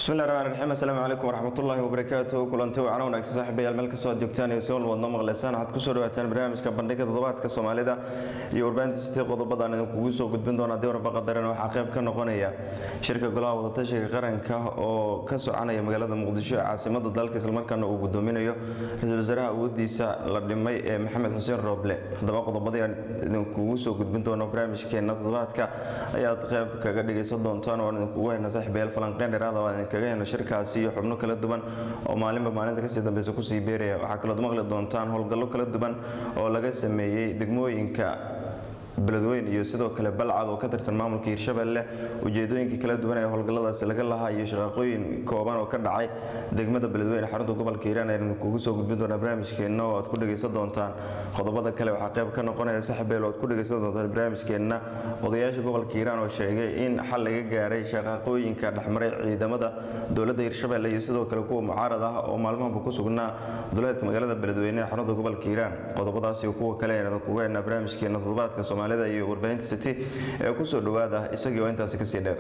bismillahi raxmaan raxiim assalaamu calaykum waraxmatullaahi wabarakaatuh kulanti wacan wanaagsan saaxiibayaal meel kastoo aad joogtaan iyo si walwadno maqleysaan waxaad kusoo dhawaataan barnaamijka bandhiga toddobaadka soomaalida iyo warbaahinta sitii qodobadaan idinkugu soo gudbin doona haddii warba qadaran waxaa qayb ka noqonaya shirka golaha wadatashiga qaranka oo ka soconaya magaalada muqdisho ee caasimada dalka islamarkaana uu gudoominayo ra-iisul wasaaraha awoodiisa la dhimay ee maxamed xuseen rooble haddaba qodobadii aan idinkugu soo gudbin doono barnaamijkeena toddobaadka ayaad qayb kaga dhegaysan doontaan oo aan idinkugu hayna saaxiibayaal falanqeyn dheeraada oo aan idinkaga hayno shirkaasi iyo xubno kala duwan oo maalinba maalinta kasii dambeysa kusii beeraya waxaa kalood maqli doontaan howlgallo kala duwan oo laga sameeyey degmooyinka beledweyn iyo sidoo kale balcad oo ka tirsan maamulka hiirshabelle ujeedooyinkii kala duwan ee howlgalladaasi laga lahaa iyo shaqaaqooyin kooban oo ka dhacay degmada beledweyne xarunta gobolka hiiraan aynu kugu soo gudbin doonaa barnaamijkeenna oo aad ku dhegaysan doontaan qodobada kale waxaa qayb ka noqonaya saxbeel oo aad ku dhegaysan doontaan barnaamijkeenna odayaasha gobolka hiiraan oo sheegay in xal laga gaaray shaqaaqooyinka dhexmaray ciidamada dowladda hiirshabelle iyo sidoo kale kuwa mucaarad ah oo maalmahanba ku sugnaa duleedka magaalada beledweyne ee xarunta gobolka hiiraan qodobadaas iyo kuwa kale aynu kugu haynaa barnaamijkeena toddobaadka soomaalida iyo warbaahinta city ee kusoo dhowaada isagii oo intaasi kasii dheer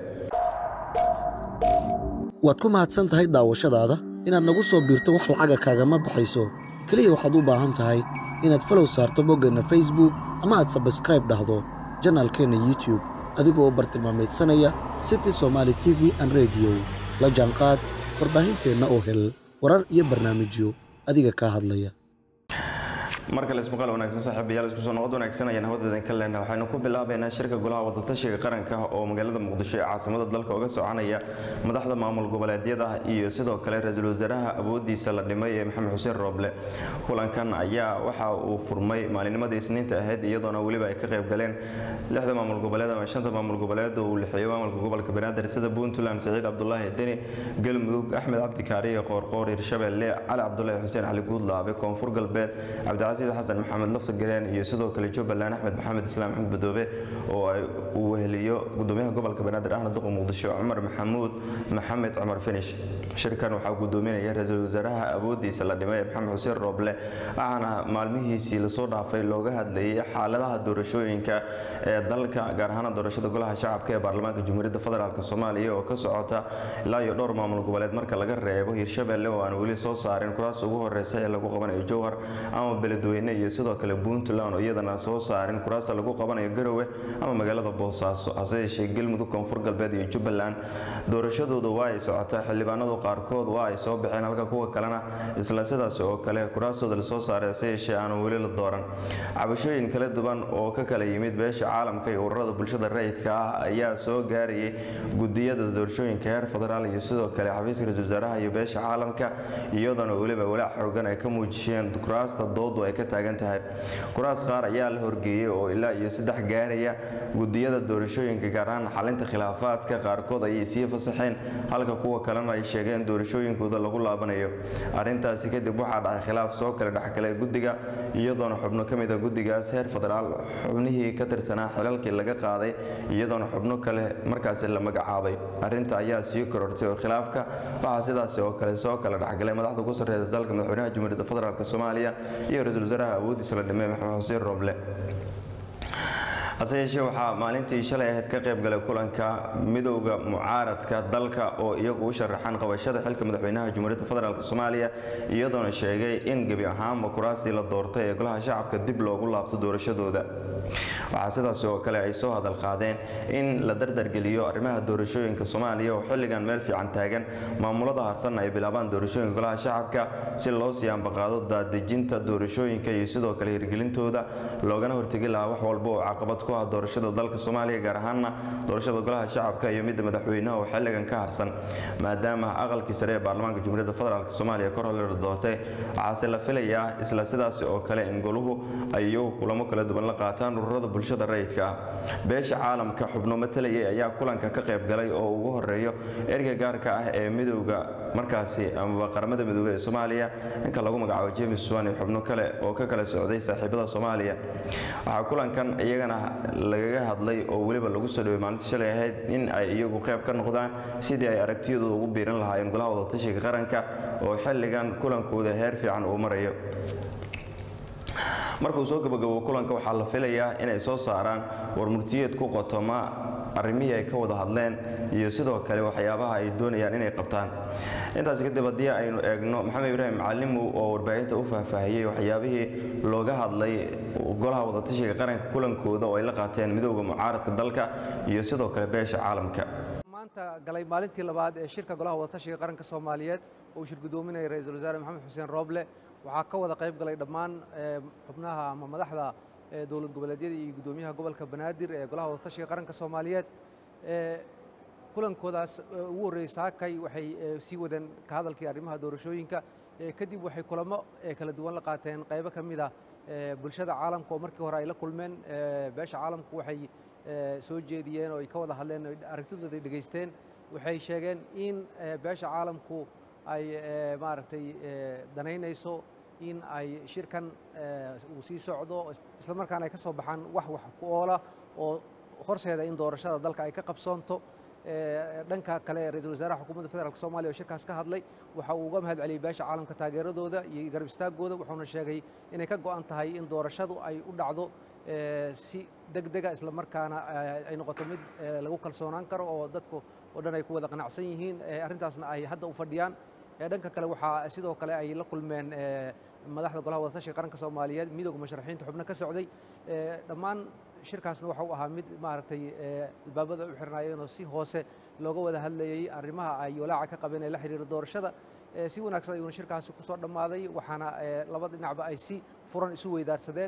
waad ku mahadsan tahay daawashadaada inaad nagu soo biirto wax lacaga kaagama baxayso keliya waxaad u baahan tahay inaad falow saarto boggeenna facebook ama aad sabskraib dhahdo janaalkeenna youtube adigoo bartilmaameedsanaya city somaali t v an rediyo la jaanqaad warbaahinteenna oo hel warar iyo barnaamijyo adiga kaa hadlaya mar kale ismaqaal wanaagsan saaxiibayaal isku soo noqod wanaagsan ayaan hawadeedan ka leenahay waxaynu ku bilaabaynaa shirka golaha wadatashiga qaranka oo magaalada muqdisho ee caasimada dalka uga soconaya madaxda maamul goboleedyada iyo sidoo kale ra-iisul wasaaraha awoodiisa la dhimay ee maxamed xuseen rooble kulankan ayaa waxa uu furmay maalinimadii isniinta ahayd iyadoona weliba ay ka qayb galeen lixda maamul goboleed ama shanta maamul goboleed oo uu lixiyo maamulka gobolka banaadir sida puntland saciid cabdulaahi deni galmudug axmed cabdi kaariye qoorqoor hiirshabelle cali cabdulaahi xuseen cali guudlaabe koonfur galbeed cabdi xasan maxamed lafta gareen iyo sidoo kale jubbaland axmed maxamed islaam axmed badoobe oo ay uu weheliyo gudoomiyaha gobolka banaadir ahna duqa muqdisho cumar maxamuud maxamed cumar finish shirkan waxaa gudoominaya ra-iisul wasaaraha awoodiisa la dhimay ee maxamed xuseen rooble ahna maalmihiisii lasoo dhaafay looga hadlayay xaaladaha doorashooyinka ee dalka gaar ahaan doorashada golaha shacabka ee baarlamaanka jamhuuriyadda federaalk soomaaliya oo ka socota ilaa iyo dhowr maamul goboleed marka laga reebo hiirshabelle oo aan weli soo saarin kuraas ugu horeysa ee lagu qabanayo jowhar ama beledweyne iyo sidoo kale puntland oo iyadana soo saarin kuraasta lagu qabanayo garowe ama magaalada boosaaso hase yeeshee galmudug koonfur galbeed iyo jubbaland doorashadooda waa ay socotaa xildhibaanadu qaarkood waa ay soo baxeen halka kuwa kalena isla sidaas oo kale kuraastooda lasoo saaray hase yeeshee aanu weli la dooran cabashooyin kala duwan oo ka kala yimid beesha caalamka iyo ururada bulshada rayidka ah ayaa soo gaarayay gudiyada doorashooyinka heer federaal iyo sidoo kale xafiiska ra-isul wasaaraha iyo beesha caalamka iyadoona weliba walaac xoogan ay ka muujiyeen kuraasta doodu ay ka taagan tahay kuraas qaar ayaa la horgeeyey oo ilaa iyo saddex gaaraya gudiyada doorashooyinka gaar ahaan xalinta khilaafaadka qaarkood ayay sii fasaxeen halka kuwa kalena ay sheegeen doorashooyinkooda lagu laabanayo arrintaasi kadib waxaa dhacay khilaaf soo kale dhexgalay guddiga iyadoona xubno ka mid a guddigaas heer federaal xubnihii ka tirsanaa xilalkii laga qaaday iyadoona xubno kale markaasi la magacaabay arrinta ayaa sii korortay oo khilaafka waxaa sidaasi oo kale soo kale dhexgalay madaxda ku sarreysa dalka madaxweynaha jamhuuriyadda federaalk soomaaliya iyo ra-iisul wasaaraha awoodiisa la dhimay maxamed xuseen rooble hase yeeshee waxaa maalintii shalay ahayd ka qayb galay kulanka midowda mucaaradka dalka oo iyagu u sharaxaan qabashada xilka madaxweynaha jamhuuriyadda federaalk soomaaliya iyadoona sheegay in gebi ahaanba kuraastii la doortay ee golaha shacabka dib loogu laabto doorashadooda waxaa sidaas oo kale ay soo hadal qaadeen in la dardargeliyo arrimaha doorashooyinka soomaaliya oo xilligan meel fiican taagan maamulada harsanna ay bilaabaan doorashooyinka golaha shacabka si loo sii ambaqaado daadejinta doorashooyinka iyo sidoo kale hirgelintooda loogana hortegi lahaa wax walba oo caqabad ku ah doorashada dalka soomaaliya gaar ahaanna doorashada golaha shacabka iyo midda madaxweynaha oo xilligan ka harsan maadaama aqalkii sare ee baarlamaanka jamhuuriyadda federaalk soomaaliya kor hore la doortay waxaase la filayaa isla sidaasi oo kale in goluhu ay iyagu kulamo kala duwan la qaataan ururada bulshada rayidka ah beesha caalamka xubno matalayay ayaa kulanka ka qayb galay oo ugu horeeyo erga gaarka ah ee midowda markaasi amaba qaramada midoobey ee soomaaliya ninka lagu magacaabo james swan iyo xubno kale oo ka kala socday saaxiibada soomaaliya waxaa kulankan iyagana lagaga hadlay oo weliba lagu soo dhawey maalinta shalay ahayd in ay iyagu qayb ka noqdaan sidii ay aragtiyadooda ugu biiran lahaayeen golaha wadatashiga qaranka oo xilligan kulankooda heer fiican uu marayo markuu soo gabagabo kulanka waxaa la filayaa inay soo saaraan warmurtiyeed ku qotoma arrimihii ay ka wada hadleen iyo sidoo kale waxyaabaha ay doonayaan inay qabtaan intaas kadib haddii aynu eegno maxamed ibraahim macalimow oo warbaahinta u faahfaahiyey waxyaabihii looga hadlay golaha wadatashiga qaranka kulankooda oo ay la qaateen midooda mucaaradka dalka iyo sidoo kale beesha caalamka maanta galay maalintii labaad ee shirka golaha wadatashiga qaranka soomaaliyeed oo uu shir gudoominaya ra-iisul wasaare maxamed xuseen rooble waxaa ka wada qayb galay dhammaan xubnaha ama madaxda dowlad goboleedyada iyo guddoomiyaha gobolka banaadir ee golaha wadatashiga qaranka soomaaliyeed kulankoodaas ugu horreeyey saakay waxay sii wadeen ka hadalkii arrimaha doorashooyinka kadib waxay kulamo kala duwan la qaateen qaybo ka mid ah bulshada caalamka oo markii hore ay la kulmeen beesha caalamku waxay soo jeediyeen oo ay ka wada hadleen aragtidooda ay dhegaysteen waxay sheegeen in beesha caalamku ay maaragtay danaynayso in ay shirkan uu sii socdo islamarkaana ay ka soo baxaan wax wax ku oola oo horseeda in doorashada dalka ay ka qabsoonto dhanka kale ra-iisul wasaaraha xukuumadda federaalk soomaliya oo shirkaas ka hadlay waxa uu uga mahad celiyey beesha caalamka taageeradooda iyo garab istaagooda wuxuuna sheegay inay ka go'an tahay in doorashadu ay u dhacdo si deg dega islamarkaana ay noqoto mid lagu kalsoonaan karo oo dadku oo dhan ay ku wada qanacsan yihiin arrintaasna ay hadda u fadhiyaan dhanka kale waxaa sidoo kale ay la kulmeen madaxda golaha wadatashiga qaranka soomaaliyeed midooda musharaxiinta xubno ka socday dhammaan shirkaasna waxa uu ahaa mid maaragtay albaabada u xirnaayeen oo si hoose looga wada hadlayey arrimaha ay walaaca ka qabeen ee la xiriira doorashada si wanaagsan ayuuna shirkaasi ku soo dhammaaday waxaana laba dhinacba ay si furan isu weydaarsadeen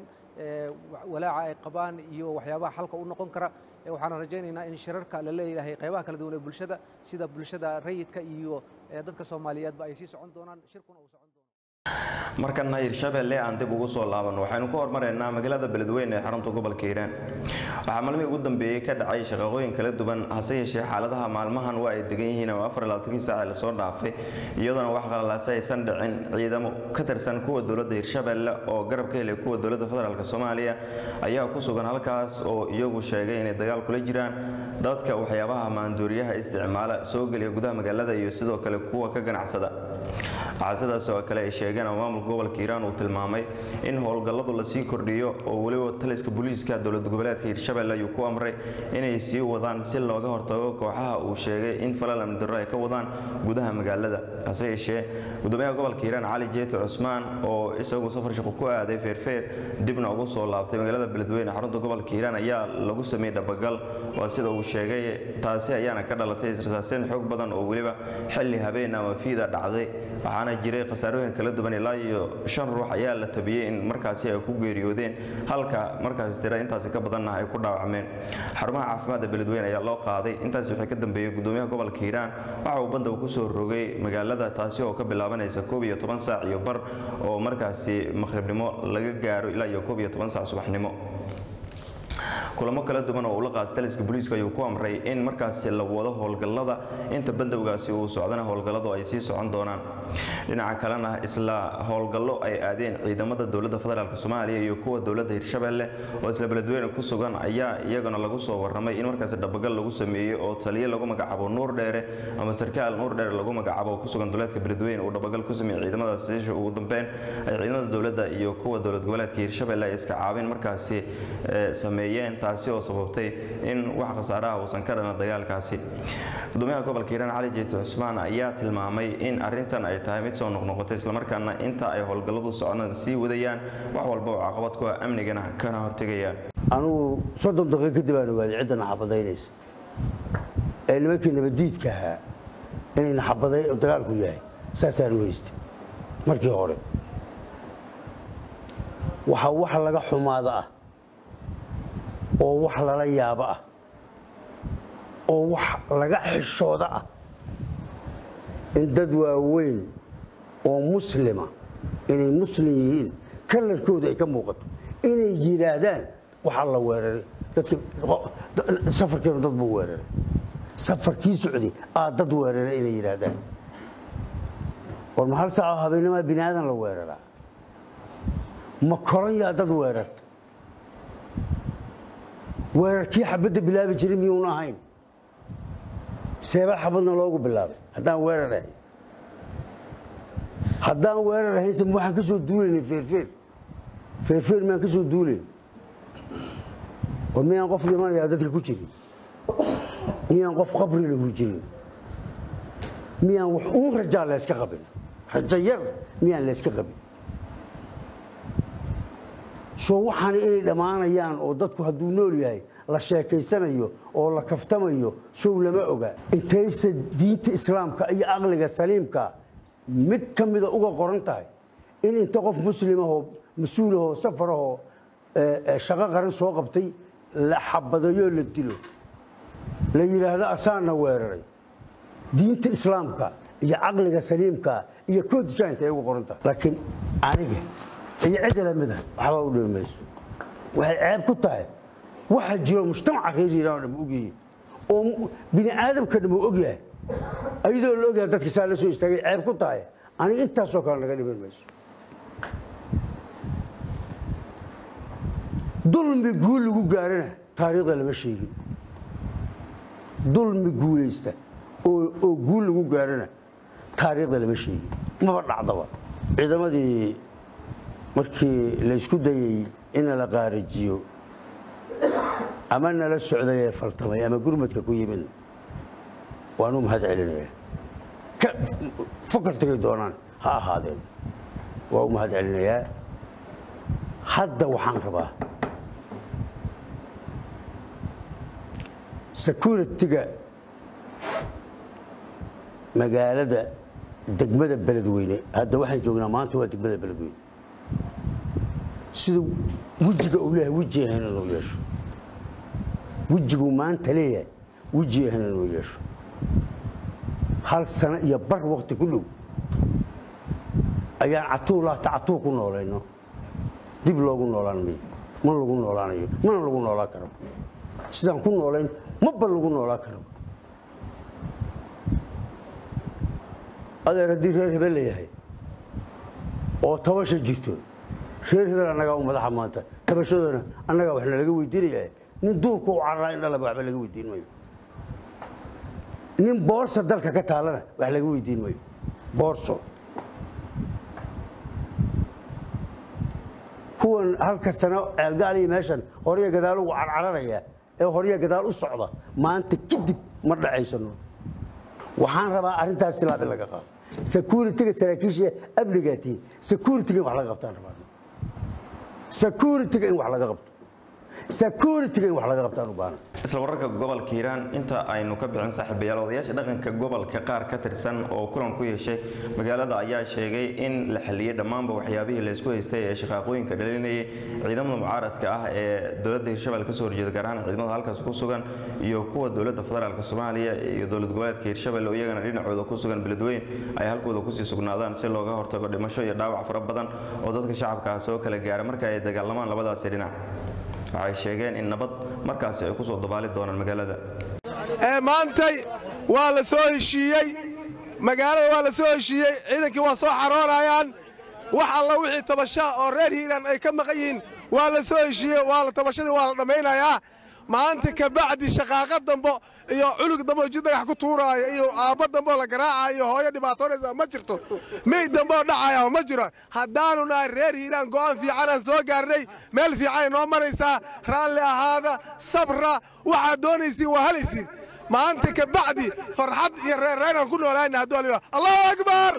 walaaca ay qabaan iyo waxyaabaha xalka u noqon kara waxaana rajaynaynaa in shirarka la leeyahay qaybaha kala duwan ee bulshada sida bulshada rayidka iyo dadka soomaaliyeedba ay sii socon doonaan shirkuna uu socon doono markana hirshabelle aan dib ugu soo laabanno waxaynu ku hormaraynaa magaalada beledweyne ee xarunta gobolka hiiraan waxaa maalmihii ugu dambeeyey ka dhacay shaqaqooyin kala duwan hase yeeshee xaaladaha maalmahan waa ay degan yihiin oo afar labaatankii saac ee lasoo dhaafay iyadoona wax qalalaase aysan dhicin ciidamo ka tirsan kuwa dowladda hirshabelle oo garab ka helay kuwa dowladda federaalk soomaaliya ayaa ku sugan halkaas oo iyagu sheegay inay dagaal kula jiraan dadka waxyaabaha maanduuriyaha isticmaala soo geliya gudaha magaalada iyo sidoo kale kuwa ka ganacsada waxaa sidaas oo kale ay sheegeen oo maamulka gobolka hiiraan uu tilmaamay in howlgalladu lasii kordhiyo oo weliba taliska booliiska dowlad goboleedka hiirshabelle ayuu ku amray inay sii wadaan si looga hortago kooxaha uu sheegay in falal amni darro ay ka wadaan gudaha magaalada hase yeeshee gudoomiyaha gobolka hiiraan cali jeeti cusmaan oo isagu safar shaqo ku aaday feerfeer dibna ugu soo laabtay magaalada beledweyne xarunta gobolka hiiraan ayaa lagu sameeyey dhabagal waa sida uu sheegay taasi ayaana ka dhalatay israsaaseen xoog badan oo weliba xilli habeen ama fiida dhacday waxaana jiray khasaarooyin kala duwan ilaa iyo shan ruux ayaa la tabiyey in markaasi ay ku geeriyoodeen halka markaasi tira intaasi ka badanna ay ku dhaawacmeen xarumaha caafimaadda beledweyne ayaa loo qaaday intaasi waxay ka dambeeyey gudoomiyaha gobolka hiiraan waxa uu banda ku soo rogay magaalada taasi oo ka bilaabanaysa koob iyo toban saac iyo bar oo markaasi maqhribnimo laga gaaro ilaa iyo koob iyo toban saac subaxnimo kulamo kala duwan oo uu la qaaday taliska booliiska ayuu ku amray in markaasi la wado howlgallada inta bandowgaasi uu socdana howlgalladu ay sii socon doonaan dhinaca kalena isla howlgallo ay aadeen ciidamada dowladda federaalk soomaaliya iyo kuwa dowladda hirshabelle oo isla beledweyne ku sugan ayaa iyagana lagu soo warramay in markaasi dhabagal lagu sameeyey oo taliye lagu magacaabo nuur dheere ama sarkaal nuur dheere lagu magacaabo oo ku sugan dowladka beledweyne uu dhabagal ku sameeyey ciidamadaasi sisha ugu dambeyn ay ciidamada dowladda iyo kuwa dowlad goboleedka hirshabelle ay iska caabin markaasi sameeyeen taasi oo sababtay in wax khasaaraha uusan ka dhalan dagaalkaasi gudoomiyaha gobolka hiiraan cali jeeti cusmaan ayaa tilmaamay in arrintan ay tahay mid soo noqnoqotay islamarkaana inta ay howlgalladu socdaan sii wadayaan wax walba oo caqabad ku ah amnigana kana hortegayaan anugu soddon daqiiq kadib aan ogaaday cidda naxabadaynaysa ee nimankii nabadiidka ahaa inay naxabaday dagaalku yahay saasaan u haystay markii hore waxaa wax laga xumaada ah oo wax lala yaabo ah oo wax laga xishooda ah in dad waaweyn oo muslima inay muslim yihiin kalarkooda ay ka muuqato inay yidhaahdaan waxaa la weeraray safarkiina dad buu weeraray safarkii socday aa dad weeraray inay yidhaahdaan war ma hal saaco habeennimaa bini aadan la weeraraa ma koran yaa dad weerarta weerarkii xabadda bilaabi jiray miyuuna ahayn seebaa xabadna loogu bilaabay haddaan weerar ahayn haddaan weerar ahaynse waxaan ka soo duulaynay feerfeer feerfeer miyaan ka soo duulayn war miyaan qof dhimanayaa dadka ku jirin miyaan qof qabri lahu jirin miyaan wax uun rajaa layska qabin rajo yar miyaan layska qabin soo waxaana inay dhammaanayaan oo dadku hadduu nool yahay la sheekaysanayo oo la kaftamayo sow lama oga intayse diinta islaamka iyo aqliga saliimka mid ka mida uga qoran tahay in inta qof muslimahoo mas-uulahoo safarahoo shaqo qaran soo qabtay la xabadayoo la dilo la yidhaahdo asaana weeraray diinta islaamka iyo caqliga saliimka iyo koodishaanta ay uga qoran tahay laakiin aniga iyo cidda lamida waxbaa u dhibi mayso waxay ceeb ku tahay waxa jiro mujtamaca reer hiiraan oo dham ogyihiin oo bini aadamka dham uu ogyahay ayadoo la ogyahay dadka saa la soo istaagay ceeb ku tahay aniga intaasoo kale naga dhiban mayso dulmi guul lagu gaarana taariikhda lama sheegin dulmi guulaysta oo guul lagu gaarana taariikhda lama sheegin maba dhacdaba ciidamadii markii laysku dayey ina la qaarajiyo ama nala socday ee faltamay ama gurmadka ku yimid waanu mahad celinaya fakartigay doonaan ha ahaadeen waa u mahad celinayaa hadda waxaan rabaa securitiga magaalada degmada beledweyne hadda waxaan joognaa maanta waa degmada beledweyne siduu wejiga uu leeyahay weji ahayn inuu yeesho wejiguu maanta leeyahay weji ahayn inuu yeesho hal sano iyo bar wakti ku dhow ayaan catuulaata catuu ku noolayno dib loogu noolaan mayo ma lagu noolaanayo mana lagu noolaan karaba sidaan ku noolayn maba lagu noolaan karaba adeer haddii reer hebel layahay oo tabasha jirto reer hebel annagaa u madaxa maanta tabashadoona annagaa wax nalaga weydiinaya nin duurka u cararaa in dhalaba waxba laga weydiin mayo nin boorsa dalka ka taalana wax laga weydiin mayo boorso kuwan halka sano ceelgaaliya meeshan horya gadaal ugu carcararaya ee horya gadaal u socda maanta kadib ma dhacaysano waxaan rabaa arrintaas silaabi laga qaado securitiga saraakiisha amnigaatiin securitiga in wax laga qabtaan rabaa securitiga in wax laga qabto securitiga in wax laga qabtaan u baahna isla wararka gobolka hiiraan inta aynu ka bixin saaxiibayaal odayaasha dhaqanka gobolka qaar ka tirsan oo kulan ku yeeshay magaalada ayaa sheegay in la xaliyey dhammaanba waxyaabihii laysku haystay ee shaqaaqooyinka dhalinayay ciidamada mucaaradka ah ee dowladda hirshabelle kasoo horjeeda gaar ahaan ciidamada halkaas ku sugan iyo kuwa dowladda federaalk soomaaliya iyo dowlad goboleedka hirshabelle oo iyagana dhinacooda ku sugan beledweyn ay halkooda kusii sugnaadaan si looga hortago dhimasho iyo dhaawac fara badan oo dadka shacabka ah soo kala gaara marka ay dagaalamaan labadaasi dhinac waxay sheegeen in nabad markaasi ay ku soo dabaali doonaan magaalada ee maantay waa la soo heshiiyey magaalada waa la soo heshiiyey ciidankii waa soo xaroonayaan wax alla wixii tabashaa oo reer hiiraan ay ka maqan yihiin waa la soo heshiiyey waa la tabashadii waa la dhammaynayaa maanta ka bacdi shaqaaqa dambo iyo culug dambo jid dhagax ku tuuraaya iyo aabba dambo la garaacaya iyo hooyo dhibaatoonaysa ma jirto meyd dambo dhacaya ma jiro haddaanu nahay reer hiiraan go'aan fiicanaan soo gaarnay meel fiicanay noo maraysaa raalli ahaada sabra waxaad doonaysiin waa halaysiin maanta ka bacdi farxad iyo reerreynaan ku noolaana hadduu alila allahu akbar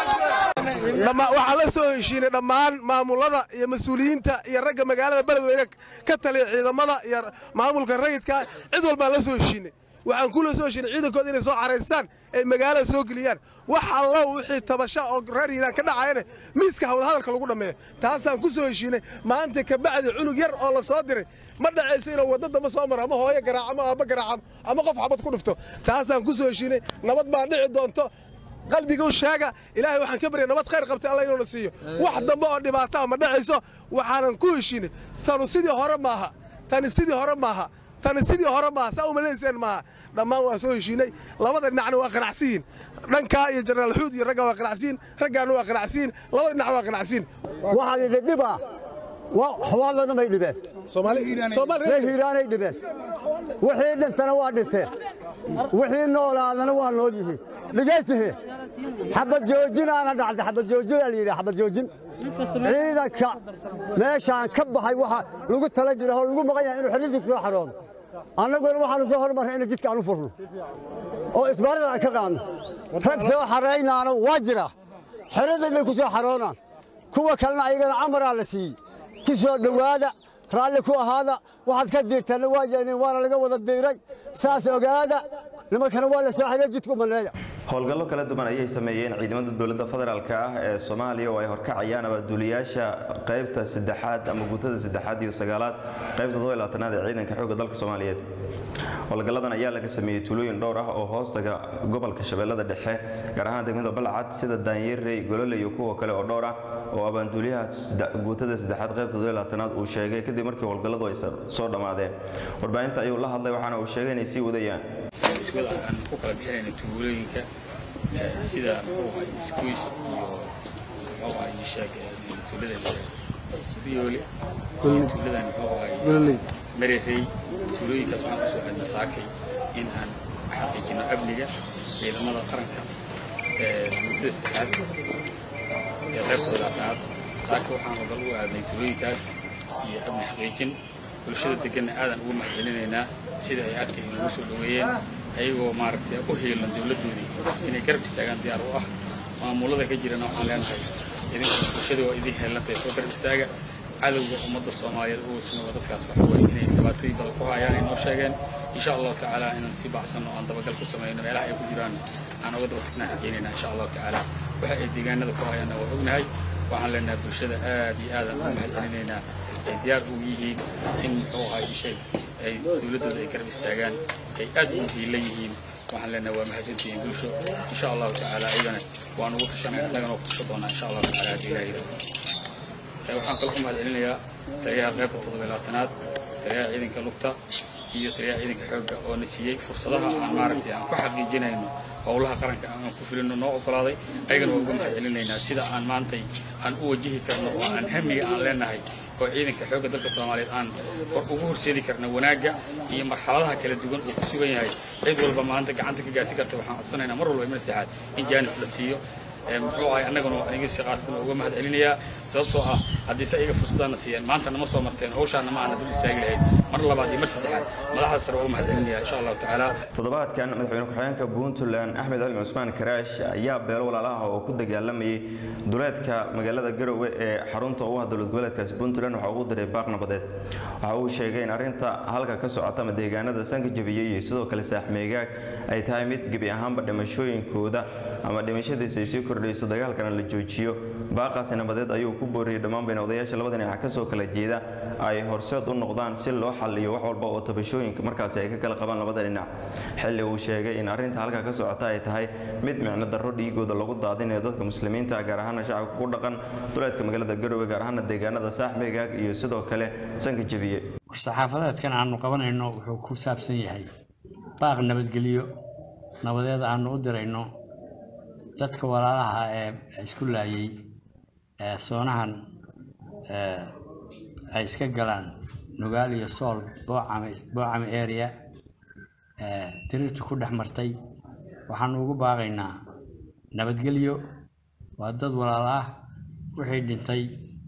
waxaan la soo heshiinay dhammaan maamulada iyo mas-uuliyiinta iyo ragga magaalada beledweyne ka taliya ciidamada iyo maamulka rayidka cid walbaan la soo heshiinay waxaan kula soo heshiinay ciidankooda inay soo caraystaan ay magaalada soo geliyaan wax allo wixii tabasha oo reer hiiraan ka dhacayana miiska hawlahadalka lagu dhammeeyo taasaan ku soo heshiinay maanta ka bacdi cunug yar oo la soo diray ma dhacayso inuu wadda damba soo maro ama hooyo garaac ama aabba garaacam ama qof xabad ku dhufto taasaan ku soo heshiinay nabad baa dhici doonto qalbiga u sheega ilaahay waxaan ka barya nabad khayr qabtay alla inuuna siiyo wax dambe oo dhibaataa ma dhacayso waxaanan ku heshiinay tanu sidii hore maaha tani sidii hore maaha tani sidii hore maaha saa umalayseen maaha dhammaan waa soo heshiinay labada dhinacna waa qanacsiyiin dhankaa iyo jenaraal xuud iyo raggaa waa qanacsiyiin raggaana waa qanacsiyiin labada dhinac waa qanacsiyiin waxaan idin dhibaa xawaalana may dhibeen ree hiiraanay dhibeen wixii dhintana waa dhinteen wixii noolaadana waa nool yihiin dhegaystahe xabad joojinaana dhacda xabad joojinaa la yidhi xabad joojin ciidanka meeshaan ka baxay waxa lagu tala jira oo lagu maqan yahay inuu xiriirka soo xaroodo annaguna waxaanu soo hormarray inay jidka aan u furno oo isbaarada aan ka qaadno rag soo xaraynaana waa jira xeradayday ku soo xaroonaan kuwa kalena ayagana camaraa la siiyey ku soo dhowaada raalli ku ahaada waxaad ka diirteenna waa yeeniin waana laga wada diiray saas ogaada nimankana waa la soo xaday jidku maneeya howlgallo kala duwan ayay sameeyeen ciidamada dowladda federaalk ah ee soomaaliya oo ay horkacayaan abaduuliyaasha qaybta saddexaad ama guutada saddexaad iyo sagaalaad qaybta todoba iyo labaatanaad ee ciidanka xoogga dalka soomaaliyeed howlgalladan ayaa laga sameeyey tuulooyin dhowr ah oo hoostaga gobolka shabeellada dhexe gaar ahaan degmada balcad sida daanyerey golole iyo kuwa kale oo dhowr ah oo abaanduuliyaha guutada saddexaad qaybta todoba iyo labaatanaad uu sheegay kadib markii howlgalladu ay soo dhammaadeen warbaahinta ayuu la hadlay waxaana uu sheegay inay sii wadayaan iswada aan ku kala bixinayna tuulooyinka sida muxuu ahay isgoys iyo muxuu ahay sheeg tuulada biyoole tuuladan muxuu ahay mererey tuulooyinkaas waxaan usoo aadna saakay in aan xaqiijino amniga ciidamada qaranka muddada saddexaad ee qaybta labaatanaad saaka waxaan wadal u aadnay tuulooyinkaas iyo amni xaqiijin bulshada deganna aadan ugu mahadcelinaynaa sida ay aadka inoogu soo dhoweeyeen ayagoo maaragtay u heelan dowladdoodii inay garab istaagaan diyaar u ah maamulada ka jirana waxaan leenahay idinku bulshada waa idin heelantahay soo garab istaaga cadowga ummadda soomaaliyeed uusna waa dadkaas waxa weye inay dhibaatooyin badan ku hayaan ay noo sheegeen insha allahu tacaala inaan sii baxsanno aan dabagal ku samayno meelaha ay ku jiraan aan uga daba tagnaan rajaynayna insha allahu tacaala waxa ay deegaanada ku hayaanna waa ognahay waxaan leenahay bulshada aad iyo aadaan ugu mahadcelinaynaa ay diyaar u yihiin in muxuu ahay shay ay dowladdooda ay garab istaagaan ay aad ugu hiila yihiin waxaan leenahay waa mahadsantihiin bulsho insha allahu tacaala ayagana waan ugu tashanay annagana waa ku tashan doonaa insha allahu tacaala haddii ilaah yidhahdo waxaan kaloo ku mahadcelinayaa taliyaha qaybta toddobiy labaatanaad taliyaha ciidanka lugta iyo taliyaha ciidanka xoogga oo na siiyey fursadaha aan maaragtay aan ku xaqiijinayno howlaha qaranka aan ku filino noo ogolaaday ayagana waa uga mahadcelinaynaa sida aan maantay aan u wajihi karno oo aan hamiga aan leenahay oo ciidanka xoogga dalka soomaaliyeed aan ugu horseedi karna wanaagga iyo marxaladaha kala duwan uu ku sugan yahay cid walba maanta gacanta ka gaarsi karta waxaan codsanaynaa mar walba iman saddexaad in jaanis la siiyo muxuu ahay annaguna aniga si qaasatan uga mahad celinayaa sababtoo ah haddii se ayaga fursaddaana siiyeen maanta nama soo marteen hawshaana ma aana dul istaagi lahayn mar labaad iyo mar saddexaad madaxda sare uga mahad celinaya insha allahu tacaala toddobaadkan madaxweyne ku-xigeenka puntland axmed cali cusmaan karaash ayaa beelo walaalaha oo ku dagaalamayay duleedka magaalada garowe ee xarunta u ah dowlad goboleedkaasi puntland waxa ugu diray baaq nabadeed waxa uu sheegay in arrinta halka ka socota ama deegaanada sanka jabiyey iyo sidoo kale saaxmeegaag ay tahay mid gebi ahaanba dhimashooyinkooda ama dhimashadiisa ay sii kordhayso dagaalkana la joojiyo baaqaasi nabadeed ayuu ku booriyey dhammaan bayna odayaasha labada dhinac ka soo kala jeeda ay horseed u noqdaan si loo xalliyo wax walba oo tabashooyinka markaasi ay ka kala qabaan labada dhinac xilli uu sheegay in arrinta halka ka socota ay tahay mid micno darro dhiigooda lagu daadinayo dadka muslimiinta gaar ahaana shacabka ku dhaqan duleedka magaalada garowe gaar ahaana deegaanada saaxmeegaag iyo sidoo kale sanka jabiye saxaafadeedkan aanu qabanayno wuxuu ku saabsan yahay baaq nabadgelyo nabadeed aanu u dirayno dadka walaalaha ee isku laayay ee soonahan ay iska galaan nugaal iyo sool boocame boocame area diriirtu ku dhex martay waxaanu ugu baaqaynaa nabadgelyo waa dad walaal ah wixii dhintay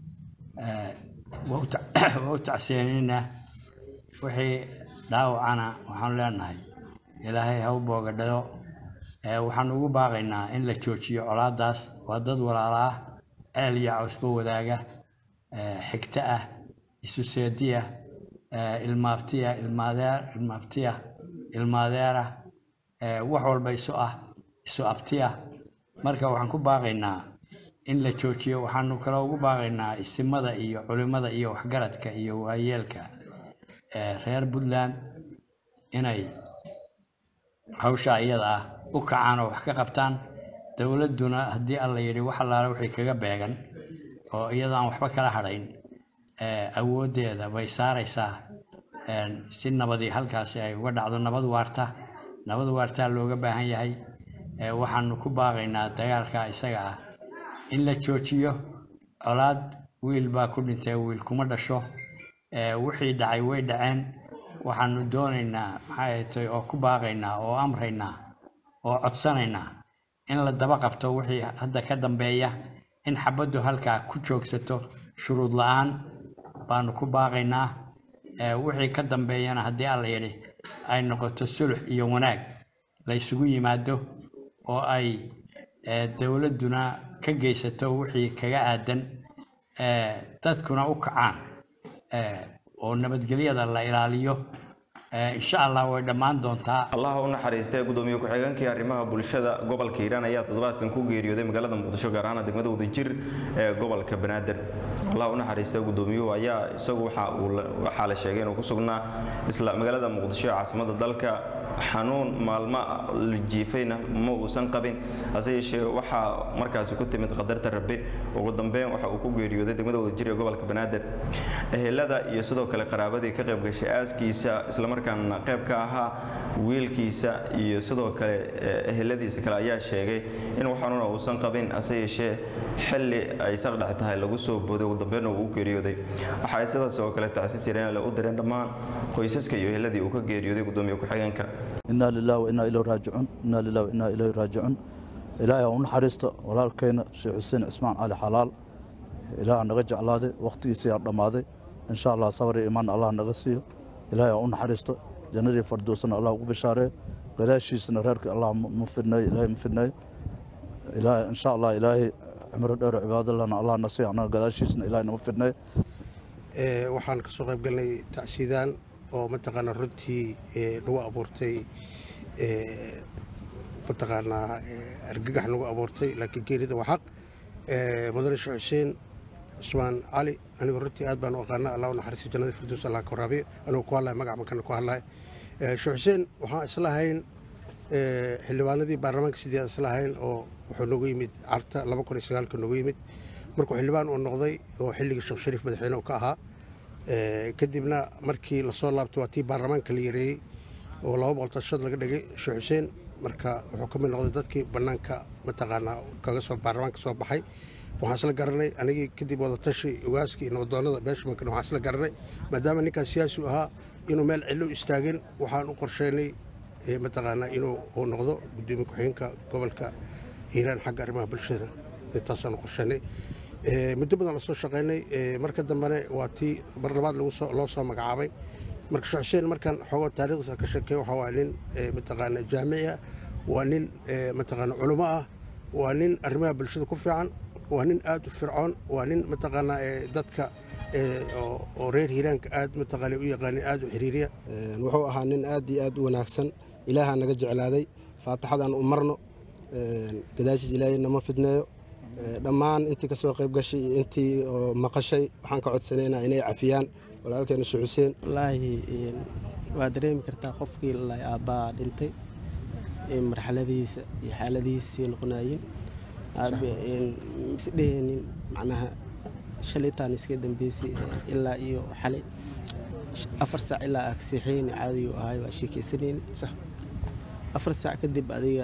waa u tacseenaynaa wixii dhaawacana waxaanu leenahay ilaahay ha u boogadhayo waxaanu ugu baaqaynaa in la joojiyo colaadaas waa dad walaala ah ceel iyo cawsba wadaaga xigto ah isu seediya ilmaabtiya ilmaadeer ilmaabtiya ilmaadeera wax walba isu ah isu abtiya marka waxaan ku baaqaynaa in la joojiyo waxaanu kale ugu baaqaynaa isimada iyo culimada iyo waxgaradka iyo waayeelka reer puntland inay hawsha iyada ah u kacaan oo wax ka qabtaan dowladduna haddii alla yidhi wax allaale wixii kaga beegan oo iyadoo aan waxba kala hadhayn awooddeeda bay saaraysaa si nabadii halkaasi ay uga dhacdo nabad waarta nabad waartaa looga baahan yahay waxaanu ku baaqaynaa dagaalka isaga ah in la joojiyo colaad wiil baa ku dhintay wiil kuma dhasho wixii dhacay way dhaceen waxaanu doonaynaa maxay tay oo ku baaqaynaa oo amraynaa oo codsanaynaa in la daba qabto wixii hadda ka dambeeya in xabaddu halkaa ku joogsato shuruud la-aan baanu ku baaqaynaa ee wixii ka dambeeyana haddii alla yidhi ay noqoto sulux iyo wanaag la isugu yimaado oo ay ee, dowladduna ka geysato wixii kaga aadan ee, dadkuna u kacaan ee, oo nabadgelyada la ilaaliyo ee, insha allah way dhammaan doontaa allah u naxariistay gudoomiye ku-xigeenkii arrimaha bulshada gobolka hiiraan ayaa toddobaadkan ku geeriyooday magaalada muqdisho gaar ahaan degmada wadajir ee gobolka banaadir allah u naxariistay gudoomiyuhu ayaa isagu waxa uu la- waxaa la sheegay inuu ku sugnaa isla magaalada muqdisho ee caasimada dalka xanuun maalmo la jiifayna ma uusan qabin hase yeeshee waxaa markaasi ku timid qadarta rabbi ugu dambeyn waxa uu ku geeriyooday degmada wadajir ee gobolka banaadir ehelada iyo sidoo kale qaraabadii ka qayb gashay aaskiisa islamarkaana qayb ka ahaa wiilkiisa iyo sidoo kale eh, eheladiisa kale ayaa sheegay in waxaanuna uusan qabin hase yeeshee xilli ay saqdhex tahay lagu soo booday ugu dambeynna uu u geeriyooday waxa ay sidaas oo kale tacsi jireen le u direen dhammaan qoysaska iyo eheladii uu ka geeriyooday gudoomiye ku-xigeenka إنا لله وإنا إليه راجعون إنا لله وإنا إليه راجعون إلهي أون حريسته walaalkeena sheekh xuseen cismaan cali xalaal ilaaha naga jeclaaday waqtigiisii aa dhammaaday insha allah sabar iyo imaan allah naga siiyo ilaahay u naxariisto jannadii fardoosana allah ugu bishaareeyo gadaashiisana reerka allah ma fidneeyo ilaahay ma fidneeyo ilaahay insha allah ilaahay cimro dheer oo cibaadalana allah na siiyo annaga gadaashiisana ilaahay nama fidneeyo Ee, waxaan kasoo qayb galnay tacsiidaan oo mataqaanaa runtii ee, nagu abuurtay ee, mataqaanaa ee, argagax nagu abuurtay laakiin geerida waa xaq Ee, mudane sheekh xuseen cusmaan cali anigu runtii aad baan u aqaana allah u naxariisto jannada firdows allah ka waraabiyo anigu ku hadlaya magac makana ku hadlaya Ee, sheekh xuseen waxaan islahayn ee, xildhibaanadii baarlamaanka sidii aan islahayn oo wuxuu noogu yimid carta laba kun iyo sagaalka noogu yimid markuu xildhibaan uu noqday oo xilligii sheekh shariif madaxweyne uu ka ahaa Ee, kadibna markii lasoo laabtay waa tii baarlamaanka la yareeyey oo laba boqol tashad laga dhigay sheekh xuseen marka wuxuu ka mid noqday dadkii bannaanka mataqaanaa kaga soo baarlamaanka soo baxay waxaan isla garanay anigii kadib wadatashi ogaaskii iyo nabadoonnada beeshmankan waxaan isla garanay maadaama ninkaas siyaasi u ahaa inuu meel cidlo istaagin waxaan u qorsheynay ee, mataqaanaa inuu uu noqdo gudoomiye ku-xigeenka gobolka hiiraan xagga arrimaha bulshada intaasaan u qorsheynay Ee, muddo badan la soo shaqaynay ee, marka dambena waa tii mar labaad lagu soo- loo soo magacaabay marka sheekh xuseen markaan xoogo taariikhdiisa ka sheekay waxa waa nin ee, mataqaana jaamici ah waa nin ee, mataqaana culummo ah waa nin arrimaha bulshada ku fiican waa nin aad u fircoon waa nin mataqaana ee, dadka ee, oo oo reer hiiraanka aad mataqaana u yaqaanin aad u xiriiriya Een, wuxuu ahaa nin aad iyo aad u wanaagsan ilaahaa naga jeclaaday faataxadaan u marno een, gadaashiis ilaahay nama fidneeyo Ee, dhammaan intii ka soo qayb gashay iyo intii oo maqashay waxaan ka codsanaynaa inay cafiyaan walaalkeena sheekh xuseen wallaahi een, waa dareemi kartaa qofkii lalay aabbaa dhintay ee marxaladihiisa iyo xaaladihiisii noqonaayeen aabe een, mise dheheenin macnaha shalitaan iska dambeysay ee, ilaa iyo xalay sh- afar saac ilaa aa kaseexeyni caadiyu ahay waa sheekeysanayni afar saac kadib adiga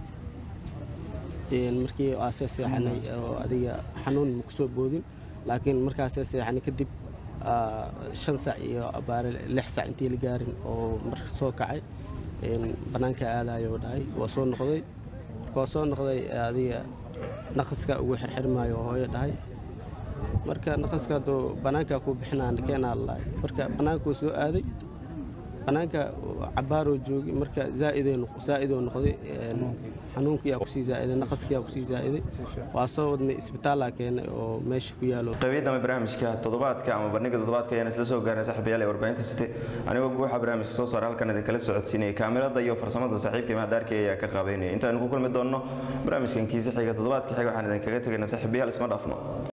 een, markii aasee seexanay oo adiga xanuun ma kusoo boodin laakiin markaasee seexanay kadib aa, shan saac iyo abaare lix saac intii la gaarin oo mar soo kacay een, bannaanka aadayo oo dhahay waa soo noqday marka waa soo noqday adiga naqaska ugu xirxirmaayo oo hooyo dhahay marka naqaska hadduu bannaanka ku bixinaan keenaa lalahay marka bannaankuu soo aaday bannaanka cabaaroo joogay marka zaa'idoo noqday een, xanuunkiyaa kusii zaa'iday naqaskiyaa kusii zaa'iday waa soo wadnay isbitaallaa keenay oo meesha ku yaalo qaybiyadama barnaamijka toddobaadka ama bandhiga toddobaadka ayaan isla soo gaarnay saaxiibayaal ee warbaahinta site anigoo guuxa barnaamijka soo saara halkan idinkala socodsiinaya kaamirada iyo farsamada saaxiibka mahadaarkii ayaa ka qaabeynaya intaanu ku kulmi doonno barnaamijkan kiisa xiga toddobaadka xiga waxaan idinkaga tegaynaa saaxiibayaal isma dhaafno